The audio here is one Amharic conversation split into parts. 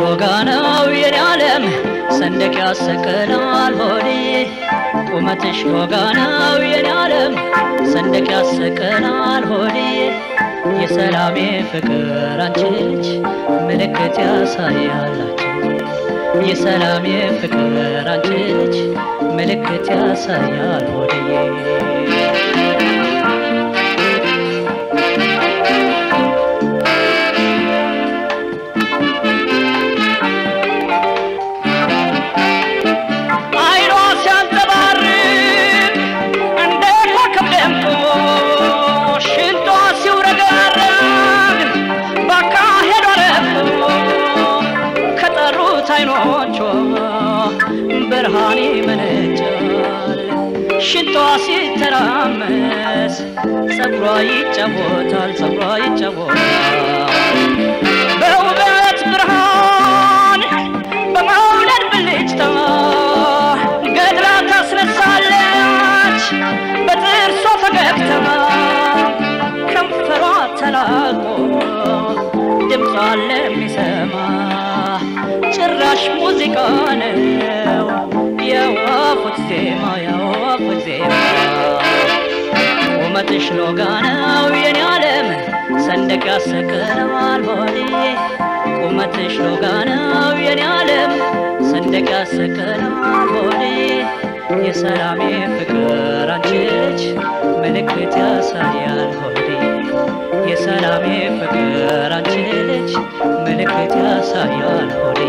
ሎጋ ነው የኔ ዓለም ሰንደቅ ያሰቀላል ሆዴ ቁመትሽ ሎጋ ነው የኔ ዓለም ሰንደቅ ያሰቀላል ሆዴ የሰላሜ ፍቅር አንቺ ልጅ ምልክት ያሳያላችሁ የሰላሜ ፍቅር አንቺ ልጅ ምልክት ያሳያል ሆዴ አይኗ ሲያንጸባርቅ እንደ ኮከብ ደምቆ ሽንጧ ሲውረገረግ ባካሄዷ ረቆ ከጠሩት አይኖቿ ብርሃን ይመነጫል ሽንጧ ሲተራመስ ጸጉሯ ይጫወታል ጸጉሯ ይጫወታል በውበት ብርሃን በመውለድ ብልጭታ ገድላ ታስነሳለች በጥርሷ ፈገግታ ከንፈሯ ተላቆ ድምጿ ለሚሰማ ጭራሽ ሙዚቃ ነው የወፉት ዜማ የወፉት ዜማ ቁመትሽ ሎጋ ነው የኔ ዓለም ሰንደቅ ያሰቅለዋል ሆዴ ቁመትሽ ሎጋ ነው የኔ ዓለም ሰንደቅ ያሰቅለዋል ሆዴ የሰላሜ ፍቅር አንቺ ልጅ ምልክት ያሳያል ሆዴ የሰላሜ ፍቅር አንቺ ልጅ ምልክት ያሳያል ሆዴ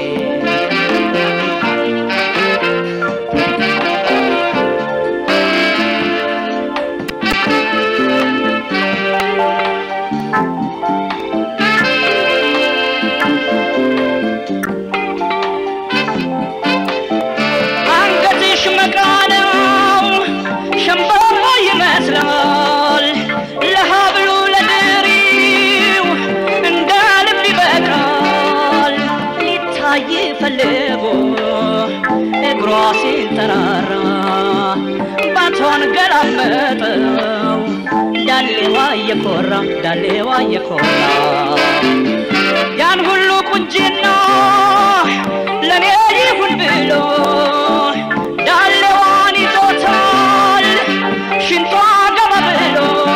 አንገትሽ መቃ ነው ሸንበቆ ይመስላል ለሀብሉ ለድሪው እንደ ልብ ይበቃል ሊታይ ፈልጎ እግሯ ሲንጠራራ ባቷን ገላመጠው ዳሌዋ እየኮራ ዳሌዋ እየኮራ ያን ሁሉ ቁንጅና ለኔ ይሁን ብሎ ዳሌዋን ይዞታል ሽንቷ ገባ ብሎ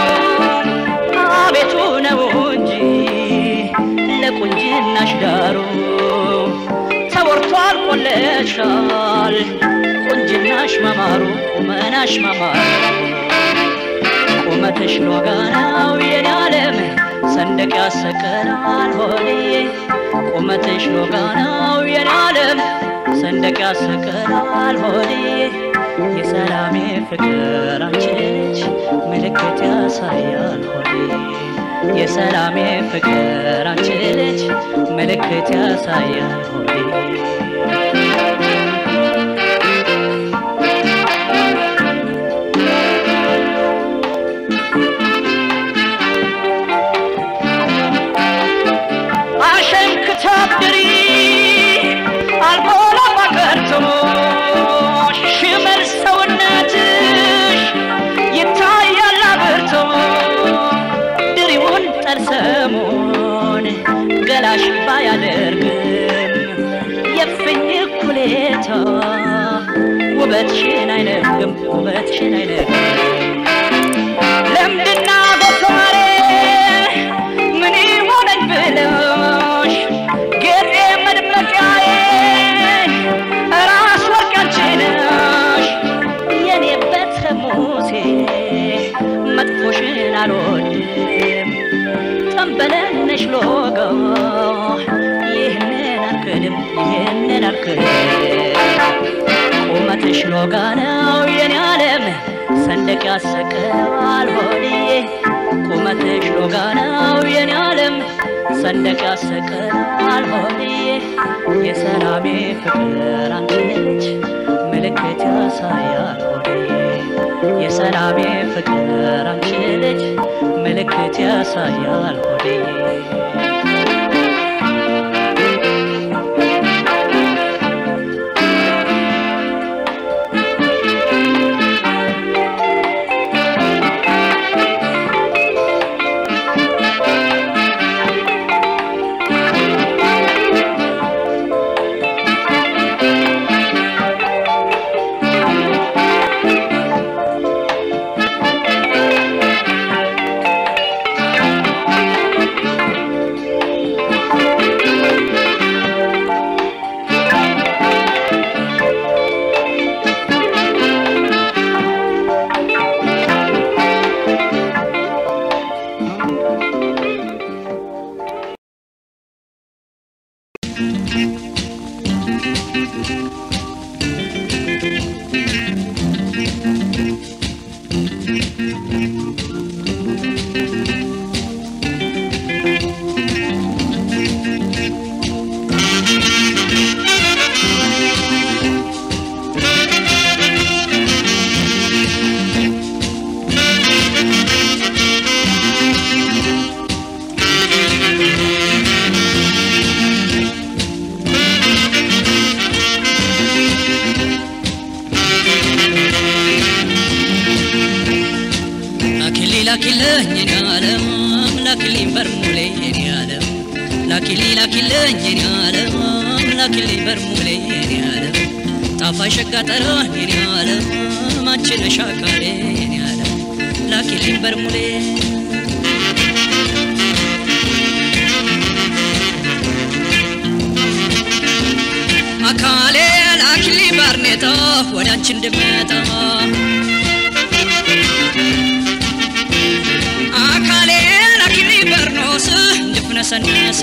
አቤቱ ነው እንጂ ለቁንጅናሽ ዳሩ ተወርቷል ቆለሻል ቁንጅናሽ መማሩ ቁመናሽ መማሩ ቁመትሽ ሎጋ ነው የኔ ዓለም ሰንደቅ ያሰቀላል ሆዴ ቁመትሽ ሎጋ ነው የኔ ዓለም ሰንደቅ ያሰቀላል ሆዴ የሰላሜ ፍቅር አንቺ ልጅ ምልክት ያሳያል ሆዴ የሰላሜ ፍቅር አንቺ ልጅ ምልክት ያሳያል ሆዴ አሸንክታብሪ አልቦላ ባቀርቶ ሽመል ሰውነትሽ ይታያል አብርቶ ድሪውን ጠርሰሙን ገላሽ ባያደርግም የፍኝ ኩሌታ ውበትሽን አይነግም ውበትሽን አይነግም ለምድና ጎፈሬ ምን ይሆነኝ ብለሽ ጌጤ መድመቂያዬ ራስ ወርቅ አንቺ ነሽ የኔ ቤተ ሙሴ መጥፎሽን አልወድም ጠንበለነሽ ሎጋ ይህንን አልክድም ይህንን አልክድም ቁመትሽ ሎጋ ነው የኔ ዓለም ሰንደቅ ያሰቀላል ሆዴ ቁመትሽ ሎጋ ነው የኔ ዓለም ሰንደቅ ያሰቀላል ሆዴ የሰላሜ ፍቅር አንቺ ልጅ ምልክት ያሳያል ሆዴ የሰላሜ ፍቅር አንቺ ልጅ ምልክት ያሳያል ሆዴ ላኪልኝ የኔ ዓለም ላኪልኝ በርሙሌ የኔ ዓለም ላኪሊ ላኪልኝ የኔ ዓለም ላኪልኝ በርሙሌ የኔ ዓለም ጣፋጭ ሸጋ ጠረን የኔ ዓለም አንቺ ነሽ አካሌ የኔ ዓለም ላኪልኝ በርሙሌ አካሌ ላኪልኝ ባርኔጣ ወደ አንቺ እንድመጣ አካሌ ላኪልኝ በርኖስ እንድፍነሰነስ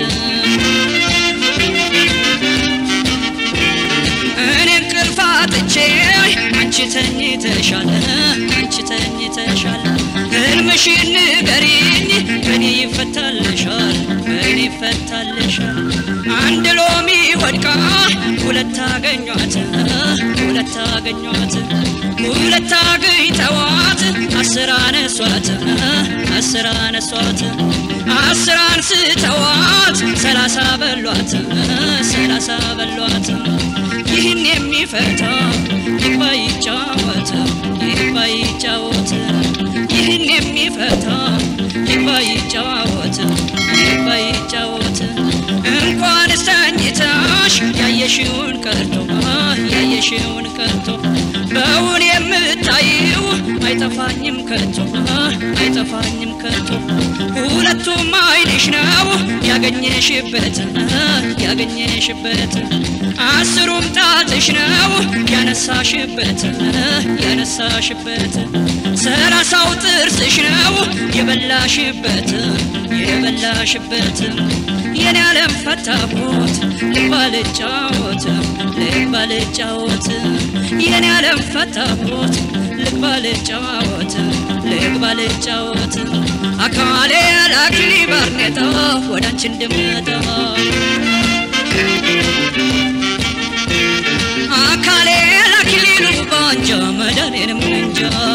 እኔ እንቅልፍ አጥቼ አንቺ ተኝተሻል አንቺ ተኝተሻል ህልምሽን ንገሪኝ በእኔ ይፈታልሻል በእኔ ይፈታልሻል አንድ ሎሚ ወድቃ ሁለት አገኟት ሁለት አገኟት ሁለት አግኝተዋት አስር አነሷት አስር አነሷት አስር አንስተዋት ሰላሳ በሏት ሰላሳ በሏት ይህን የሚፈታ ይግባ ይጫወት ይግባ ይጫወት ይህን የሚፈታ ይግባ ይጫወት ይግባ ይጫወት እንኳን ስተኝታሽ ያየሽውን ቀርቶ ያየሽውን ቀርቶ በውን የምታይው አይጠፋኝም ከቶ አይጠፋኝም ከቶ ሁለቱም አይንሽ ነው ያገኘሽበት ያገኘሽበት አስሩም ጣትሽ ነው ያነሳሽበት ያነሳሽበት ሰላሳው ጥርስሽ ነው የበላሽበት የበላሽበት የኔ ዓለም ፈታቦት ልባልጫወት ልባልጫወት የኔ ዓለም ፈታቦት ልባልጫወት ልባልጫወት አካሌ ላኪሊ ባርኔጣ ወደ አንቺ እንድመጣ አካሌ ላኪሊ ሉባንጃ መዳኔንም እንጃ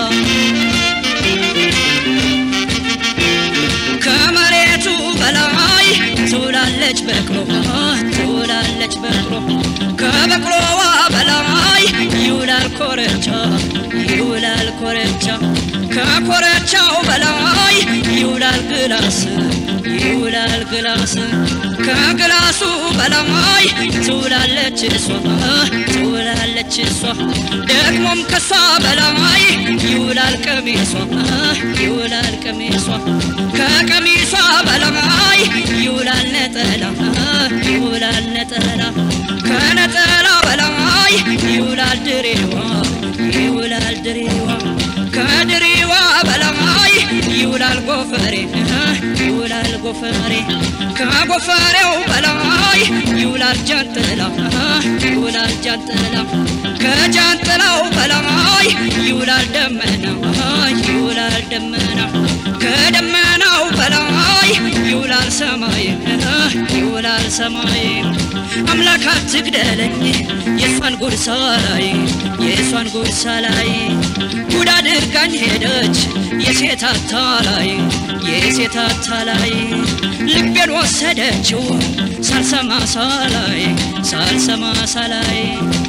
ከመሬቱ በላይ ትውላለች በቅሎ ትውላለች በቅሎ ከበቅሎዋ በላይ ይውላል ኮረቻ ይውላል ኮረቻ ከኮረቻው በላይ ይውላል ግላስ ይውላል ግላስ ከግላሱ በላይ ትውላለች እሷ ትውላለች እሷ ደግሞም ከሷ በላይ ይውላል ቀሚሷ ይውላል ቀሚሷ ከቀሚሷ በላይ ይውላል ነጠላ ይውላል ነጠላ ከነጠላ በላይ ይውላል ድሬዋ ይውላል ድሬዋ ከድሬዋ በላይ ይውላል ጎፈሬ ይውላል ጎፈሬ ከጎፈሬው በላይ ይውላል ጃንጥላ ይውላል ጃንጥላ ከጃንጥላው በላይ ይውላል ደመና ይውላል ደመና ከደመናው በላይ ይውላል ሰማይ ይውላል ሰማይ አምላክ አትግደለኝ የእሷን ጉርሳ ላይ የእሷን ጉርሳ ላይ ጉድ አድርጋኝ ሄደች የሴት አታላይ የሴት አታላይ ልቤን ወሰደችው ሳልሰማ ሳላይ ሳልሰማ ሳላይ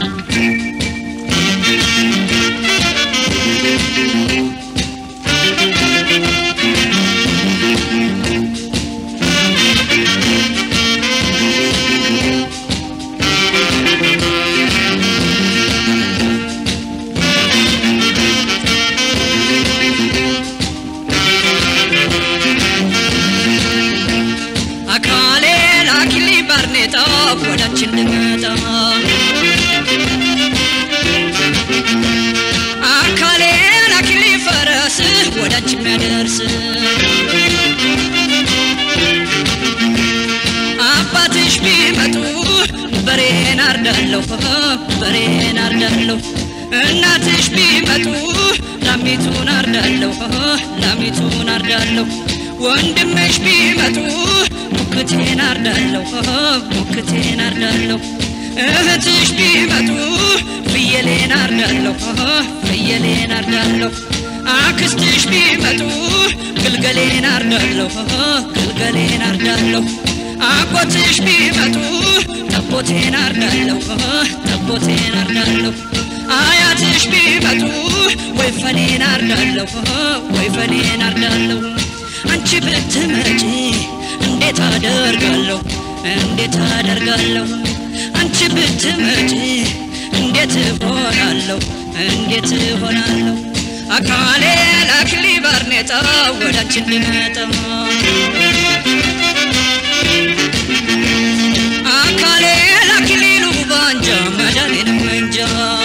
አካሌ ላኪሊ ባርኔጣ ወዳንቺ እንድመጣ አካሌ ላኪሊ ፈረስ ወዳንቺ የሚያደርስ አባትሽ ቢመጡ በሬን አርዳለሁ በሬን አርዳለሁ እናትሽ ቢመጡ ላሚቱን አርዳለሁ ላሚቱን አርዳለሁ ወንድምሽ ቢመጡ ሙክቴን አርዳለሁ ሙክቴን አርዳለሁ እህትሽ ቢመጡ ፍየሌን አርዳለሁ ፍየሌን አርዳለሁ አክስትሽ ቢመጡ ግልገሌን አርዳለሁ ግልገሌን አርዳለሁ አጎትሽ ቢመጡ ጠቦቴን አርዳለሁ ጠቦቴን አርዳለሁ አያትሽ ቢመጡ ወይ ፈኔን አርዳለሁ ወይ ፈኔን አርዳለሁ አንቺ ብትመጪ እንዴት አደርጋለሁ እንዴት አደርጋለሁ አንቺ ብትመጪ እንዴት እሆናለሁ እንዴት እሆናለሁ አካሌ ላክሊ ባርኔጣ ወዳንቺ እንድመጣ አካሌ ላክሊሉ ባንጃ መዳኔን መንጃ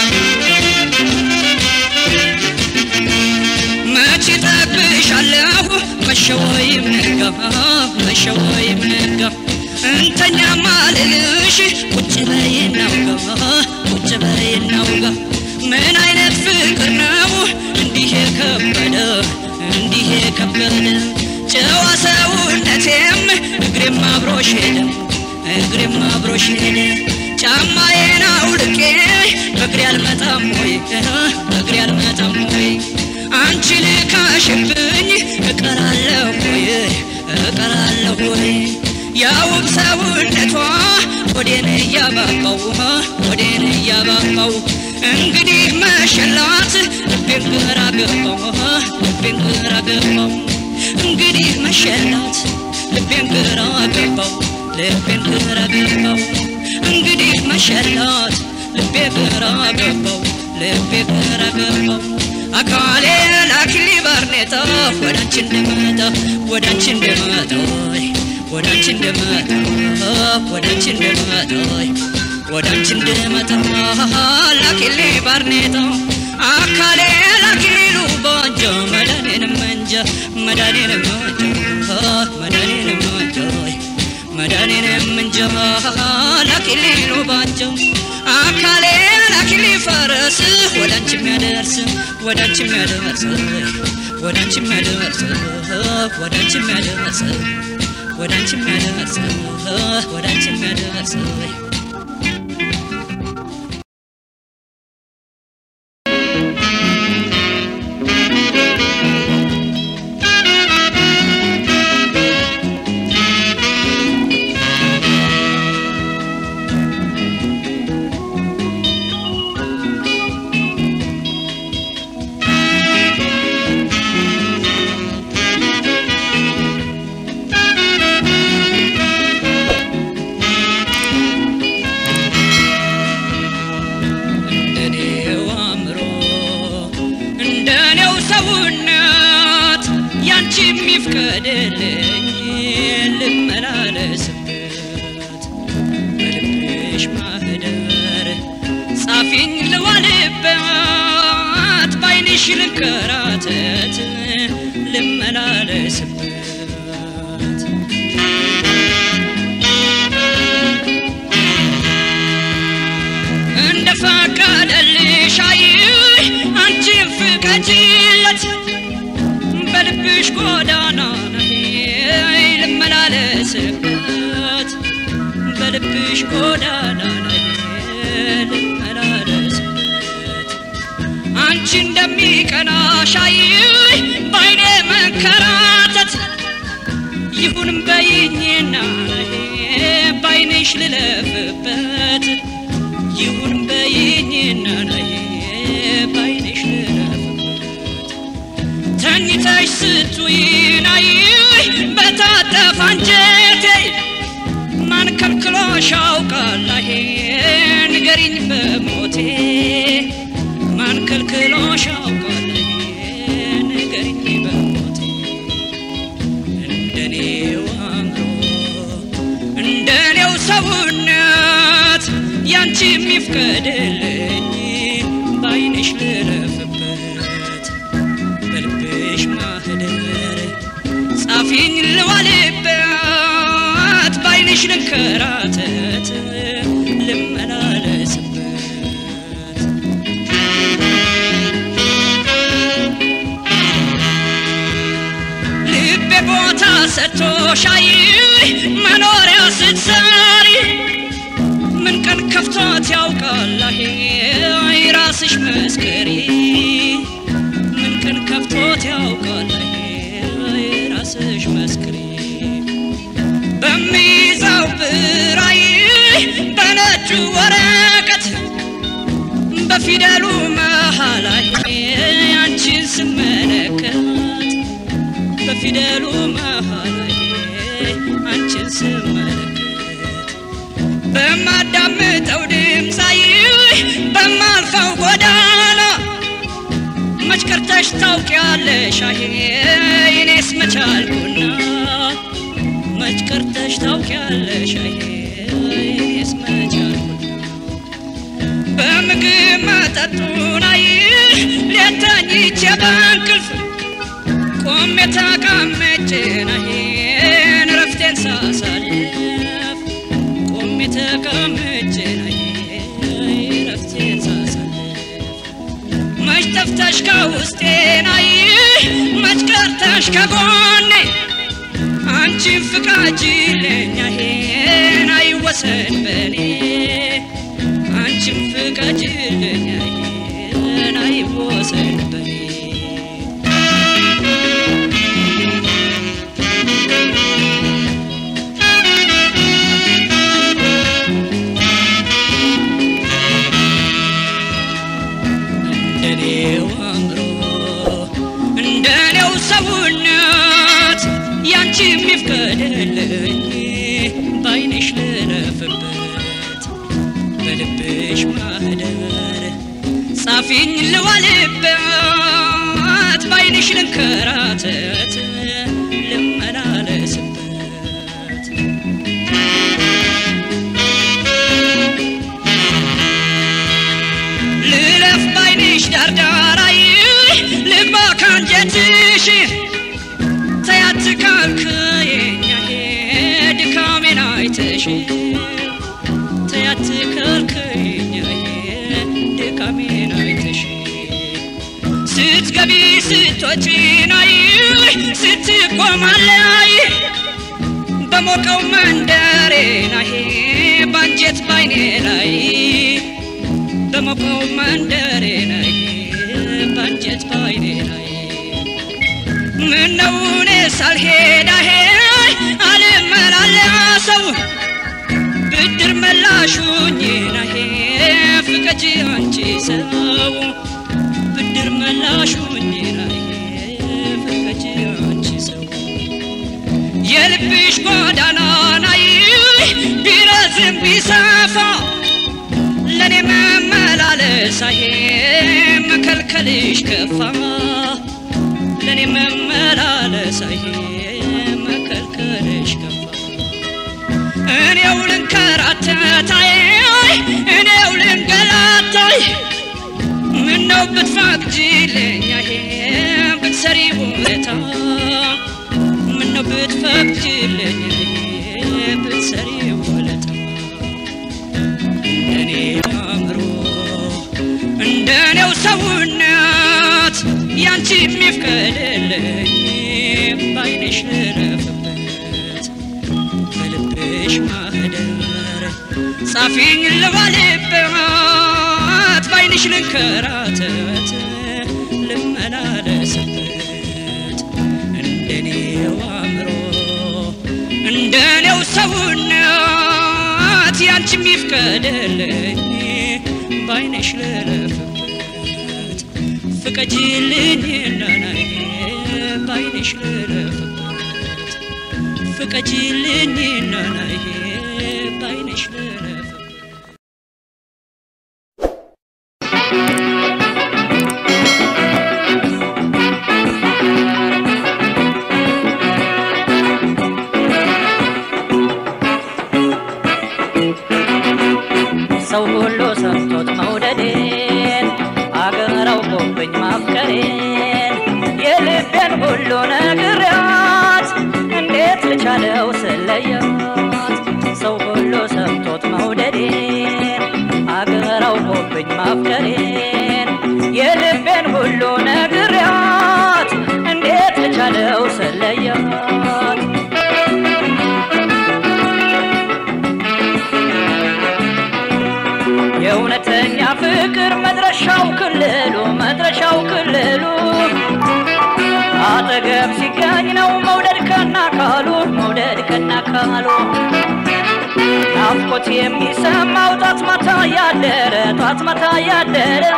መቼ ጠብሻለሁ መሸ ወይም ነጋ መሸ ወይም ነጋ እንተኛ ማልልሽ ቁጭ በይ እናውጋ ቁጭ በይ እናውጋ ምን አይነት ፍቅር ነው እንዲህ የከበደ እንዲህ የከበደ ጨዋ ሰውነቴም እግሬም አብሮሽ ሄደ እግሬም አብሮሽ ሄደ ጫማዬን አውልቄ በእግሬ አልመጣም ወይ በእግሬ አልመጣም ወይ አንቺ ልካሽብኝ እቀራለሁ ወይ እቀራለሁ ወይ ያውብ ሰውነቷ ወዴን እያባባው ወዴን እያባባው እንግዲህ መሸላት ልቤን ግራ ገባው ልቤን ግራ ገባው እንግዲህ መሸላት ልቤን ግራ ገባው ልቤን ግራ ገባው እንግዲህ መሸላት ልቤ ግራ ገባው ልቤ ግራ ገባው አካሌ ላኪሊ ባርኔጣ ወዳንቺ እንደመጣ ወዳንቺ እንደመጣ ወዳንቺ እንደመጣ ወዳንቺ እንደመጣ ወዳንቺ እንደመጣ ላኪሊ ባርኔጣ አካሌ ላኪሉ ባንጃ መዳኔንም መንጃ መዳኔንም መንጃ መዳኔንም መንጃ መዳኔንም መንጃ ላኪሊሉ ባንጃ አካሌ ላኪሊ ፈረስ ወዳንቺ የሚያደርስ ወዳንቺ የሚያደርስ ወዳንቺ የሚያደርስ ወዳንቺ የሚያደርስ ወዳንቺ የሚያደርስ ወዳንቺ የሚያደርስ እንደኔው አእምሮ እንደኔው ሰውነት ያንቺ የሚፍቀድልኝ ልመላለስበት በልብሽ ማህደር ጻፊኝ ልዋልበት ባይንሽ ልንከራተት ልመላለስበት እንደ ፈቀደልሽ አይ አንቺን ፍቀጂለት በልብሽ ጎዳና ነይ ልመላለስበት በልብሽ ጎዳና ነይ ልመላለስበት አንቺ እንደሚቀናሽ አይ ባይኔ መንከራተት ይሁን በይኝና ባይንሽ ልለፍበት ይሁን በይኝና ነይ ባይንሽ ልለፍበት ተኝተሽ ስትውይን አይ በታጠፋ አንጀቴ ማን ከልክሎሽ ያውቃል አሄ ንገሪኝ በሞቴ ማን ከልክሎሽ ያውቃል አሄ ንገሪኝ በሞቴ እንደኔው አእምሮ እንደኔው ሰውነት ያንቺ የሚፍቀድልኝ ባይንሽ ልለፍበት በልብሽ ማህደር ጻፊኝ ልዋልበት ባይንሽ ልንከራተት ልመላለስበት ልቤ ቦታ ሰጥቶሽ አይ መኖሪያ ስትሰሪ ምን ቀን ከፍቶት ያውቃል አሄ ራስሽ መስክሪ ምን ቀን ከፍቶት ያውቃል አሄ ራስሽ መስክሪ በሚይዘው ብራይ በነጩ ወረቀት በፊደሉ መሃል አንቺን ስመለከት በፊደሉ መሃል አንቺን ስመለከት በማዳምጠው ድምፃይ በማልፈው ጎዳና መች ቀርተሽ ታውቂያለሽ አሄ እኔስ መቻልኩና መች ቀርተሽ ታውቂያለሽ አሄ እኔስ መቻልኩና በምግብ መጠጡን አይ ሌት ተኝቼ በእንቅልፍ ቆሜ ተቀምጬ ናሄን ረፍቴን ሳሳልፍ ቆሜ ተቀምጬ ናሄን ረፍቴን ሳሳልፍ መች ጠፍተሽ ከውስጤ ናይ መች ቀርተሽ ከጎኔ አንቺን ፍቃጅልኝ አሄን አይወሰን በኔ አንቺን ፍቃጅልኝ አሄን አይወሰን በኔ እንደኔው አእምሮ እንደኔው ሰውነት ያንቺ የሚፍቀድልኝ በአይንሽ ልረፍበት በልብሽ ማህደር ጻፊኝ ልዋልበት በአይንሽ ልንከራተት ልመላለስበት ልለፍ ባይንሽ ዳርዳራይ ልግባ ካንጀትሽ ተያት ካልክየኛሄ ድካሜን አይተሽ ተያት ካልክየኛሄ ድካሜን አይተሽ ስትገቢ ስትወጪ ናይ ስትቆማለይ በሞቀው መንደሬ ናሄ ባንጀት ባይኔ ላይ በሞቀው መንደሬ ላይ ባንጀት ባይኔ ላይ ምነው እኔ ሳልሄድ አሄ አልመላለሰው ብድር መላሹኝ ናሄ ፍቀጂ አንቺ ሰው ብድር መላሹኝ ናሄ ፍቀጂ አንቺ ሰው የልብሽ ጎዳና ናይ ቢረዝም ቢሰፋ ለኔ መመላለስ አሄ መከልከልሽ ከፋ ለኔ መመላለስ አሄ መከልከልሽ ከፋ እኔው ልንከራተታይ እኔው ልንገላታይ ምነው ብትፈቅጂልኝ አሄ ብትሰሪ ውለታ ምነው ብትፈቅጂልኝ አሄ ብትሰሪ ውለታ እንደኔ አእምሮ እንደኔው ሰውነት ያንቺ የሚፍቀድልኝ ባይንሽ ልረፍበት በልብሽ ማህደር ጻፊኝ ልባልበት ባይንሽ ልንከራተት ልመላለስበት እንደኔው አእምሮ እንደኔው ሰውነት ያንቺ የሚፍቀድልኝ ባይነሽ ልረፍበት ፍቀጂልኝ ናናይ ባይነሽ ልረፍበት ፍቀጂልኝ ናናይ ባይነሽ ልረፍበት ሰው ሁሉ ሰምቶት መውደዴን አገር አውቆብኝ ማፍቀሬን የልቤን ሁሉ ነግሬያት እንዴት ልቻለው ስለያት ሰው ሁሉ ሰምቶት መውደዴን አገር አውቆብኝ ማፍቀሬን የልቤን ሁሉ ነግሬያት እንዴት ልቻለው ስለያት የእውነተኛ ፍቅር መድረሻው ክልሉ መድረሻው ክልሉ አጠገብ ሲገኝ ነው መውደድ ከና ካሉ መውደድ ከና ካሉ ናፍቆት የሚሰማው ጧት ማታ ያደረ ጧት ማታ ያደረ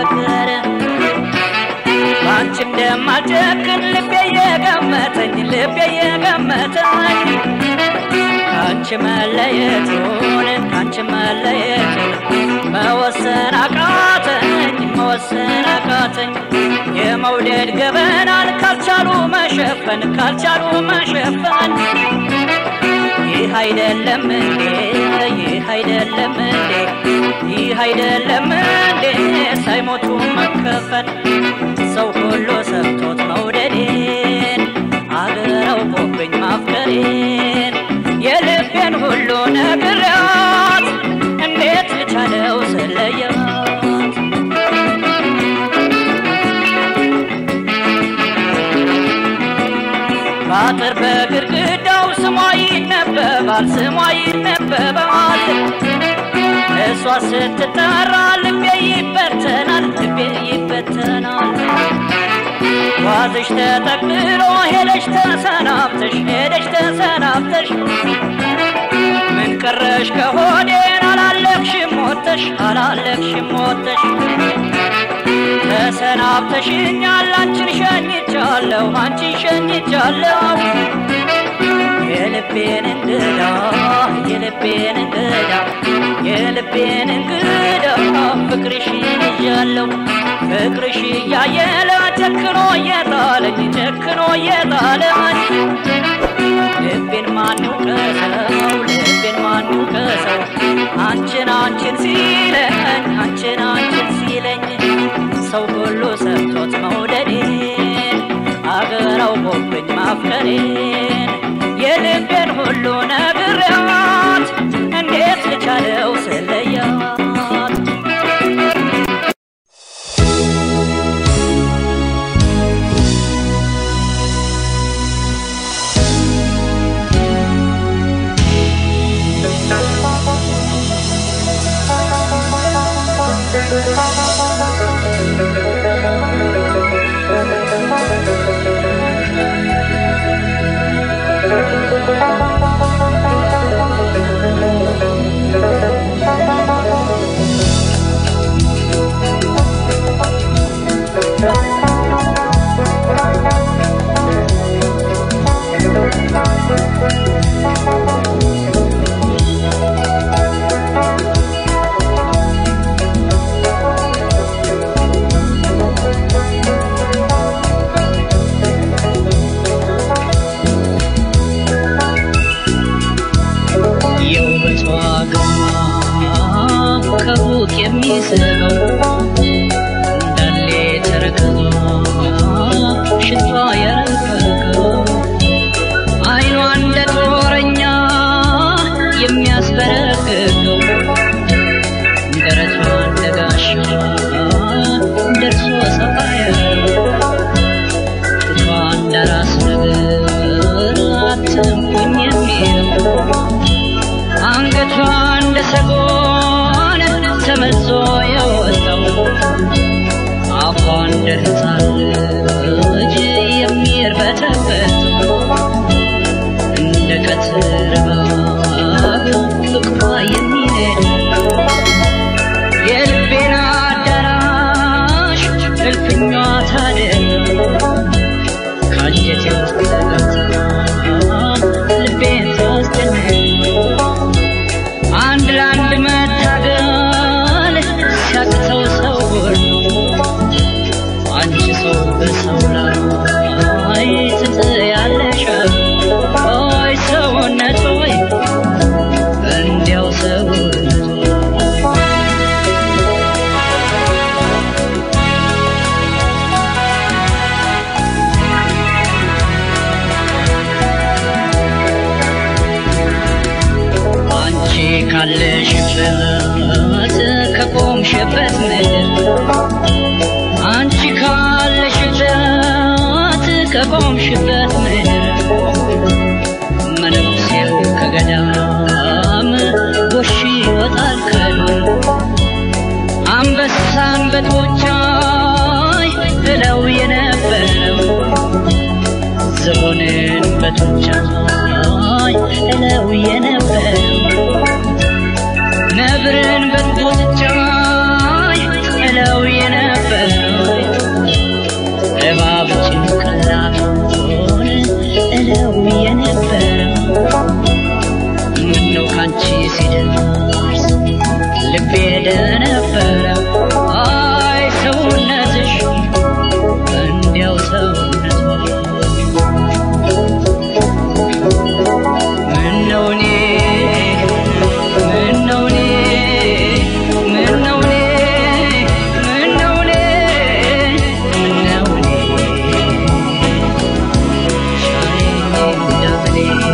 ነገር በአንቺ እንደማልጨክን ልቤ የገመተኝ ልቤ የገመተኝ ከአንቺ መለየቱን ከአንቺ መለየቱን መወሰን አቃተኝ መወሰን አቃተኝ የመውደድ ገበናን ካልቻሉ መሸፈን ካልቻሉ መሸፈን ይህ አይደለም እንዴ ይህ አይደለም እንዴ ይህ አይደለም እንዴ ሳይሞቱ መከፈን ሰው ሁሉ ሰምቶት መውደዴን አገር አውቆብኝ ማፍቀሬን የልቤን ሁሉ ነግሬያት እንዴት ልቻለው ስለያት በአጥር በግድግዳው ስሟ ይነበባል ስሟ ይነበባል እሷ ስትጠራ ልቤ ይበተናል ልቤ ይበተናል ዋዝሽ ተጠቅልሎ ሄደሽ ተሰናብተሽ ሄደሽ ተሰናብተሽ ምን ቀረሽ ከሆዴን አላለቅሽም ሞተሽ አላለቅሽም ሞተሽ ተሰናብተሽኛል አንቺን ሸኝቻለሁ አንቺን ሸኝቻለሁ የልቤን እንግዳ የልቤን እንግዳ የልቤን እንግዳ ፍቅርሽን ይዣለሁ ፍቅርሽ እያየለ ጨክኖ እየጣለኝ ጨክኖ እየጣለኝ ልቤን ማን ይውቀሰው ልቤን ማን ይውቀሰው አንቺን አንቺን ሲለኝ አንቺን አንቺን ሲለኝ ሰው ሁሉ ሰምቶት መውደዴን አገር አውቆብኝ ማፍቀሬን የልቤን ሁሉ ነግሬያት እንዴት ልቻለው ስለያት የውበቷ ግርማ ከሩቅ የሚስበው እንዳለ ተረከዟ ሽቷ የረቀቀው አይኗ እንደ ጦረኛ የሚያስበረግገው ደረቷ እንደ ጋሻ ደርሶ ሰፋ ያለው ጡቷ እንደ ራስ ነገር አትንኩኝ የሚለው አንገቷ እንደ ሰጎን ተመዞ የወጣው አፏ እንደ ሕፃን ልጅ የሚርበተበተው እንደ ቀትር እባብ ፍቅሯ የሚነድ የልቤን አዳራሽ እልፍኟ ታደር ከአንጀቴ ውስጥ ገብታ ልቤን ታስጨንቅ አንድ ለአንድ መታገል ሲያቅተው ሰው ሁሉ አንቺ ሰው በሰው ላይ ትጥያለሽ ሆይ ሰውነት ሆይ እንዲያው ሰውነት አንቺ ካለሽበት ከቆምሽበት ምድር አንቺ ካለሽበት ከቆምሽበት ምድር መነኩሴው ከገዳም ጎሽ ይወጣል ከዱር አንበሳን በጡንቻይ ብለው የነበረው ዝሆንን በጡንቻይ እለው የነበረው ነብርን በጡንቻይ እለው የነበረው ሲደርስ ልቤ ደነበረ አይ ሰውነትሽ እንዲያው ሰውነትሽ ምነው እኔ ምነው እኔ ምነው እኔ ምነው እኔ ምነው እኔ ሻይኝ እንደምኔ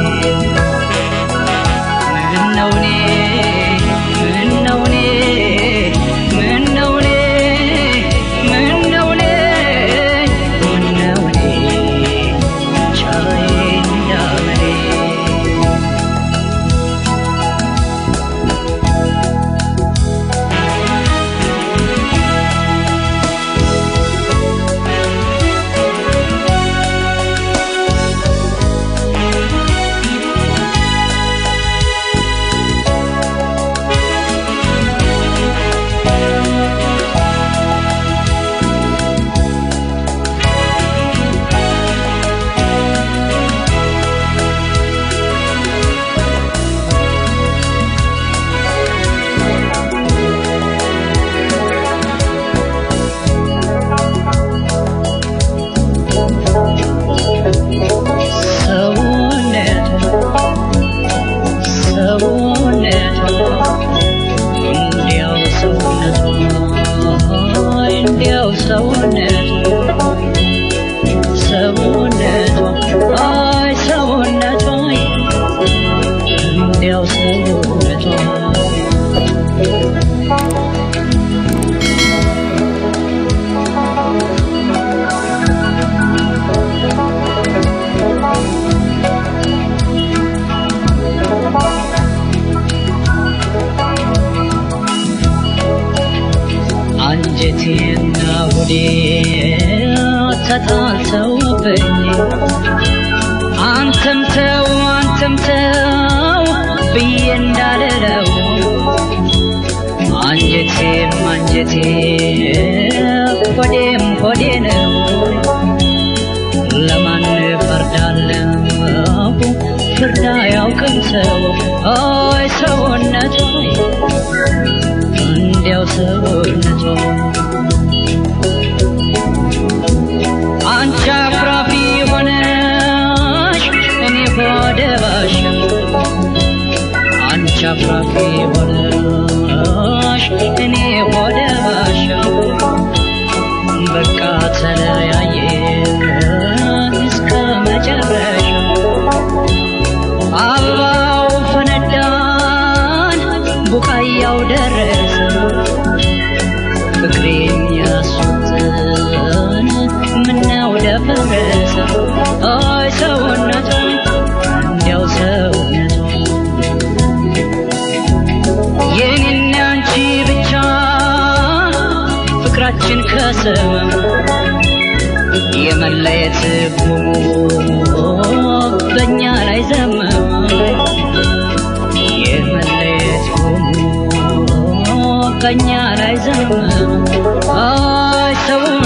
ምነው እኔ ምነው እኔ ምነው እኔ ምነው እኔ ምነው እኔ ሻይኝ እንደምኔ ሰውነቷ ሰውነቷ እንዲያው ሰውነቷ እንዲያው ሰውነቷ ሰውነቷ አይ ሰውነቷ እንዲያው ሰውነቷ አንጀቴና ሆዴ ተጣልተውብኝ አንተም ተው አንተም ተው ብዬ እንዳልለው አንጀቴም አንጀቴ ሆዴም ሆዴ ነው ለማን ፈርዳለሁ ፍርድ አያውቅም ሰው አይ ሰውነቱ እንዲያው ሰውነቱ አንቺ አኩራፊ ሆነሽ እኔ ሆደ ባሻ አንቺ አኩራፊ ሆነሽ እኔ ሆደ ባሻ በቃ ተለያየን እስከ መጨረሻው አበባው ፈነዳን ቡቃያው ደረሰ ፍቅሬን ያሱትን ምነው ደፈረሰ አይ ሰውነቱ እንዲያው ሰውነቱ የኔና አንቺ ብቻ ፍቅራችን ከሰመ የመለየት ጉሙ በእኛ ላይ ዘመመ የመለየት ጉሙ በእኛ ላይ ዘመመ አይ ሰው